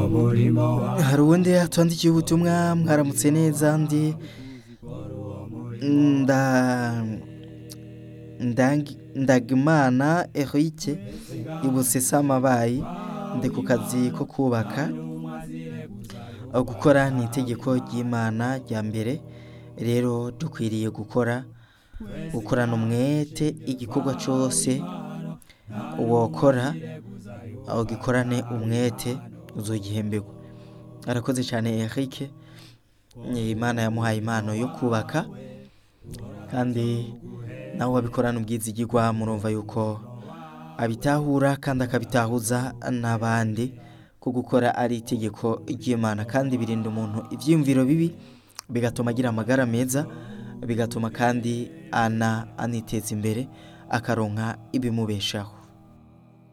hari uwundi yatwandikiye ubutumwa mwaramutse neza ndi nda ndangi- ndagimana Eric ibusesamabayi ndi ku kazi ko kubaka aho gukora ni itegeko ry'imana rya mbere rero dukwiriye gukora gukorana umwete igikorwa cyose wokora aho gikorane umwete uzogihemberwa arakoze cyane Eric Eh, imana yamuhaye impano yo kubaka kandi nawe wabikorana ubwizigirwa murumva yuko abitahura kandi akabitahuza n'abandi ko gukora ari itegeko ry'imana kandi birinda umuntu ibyiyumviro bibi bigatuma agira amagara meza bigatuma kandi ana aniteza imbere akaronka ibimubeshaho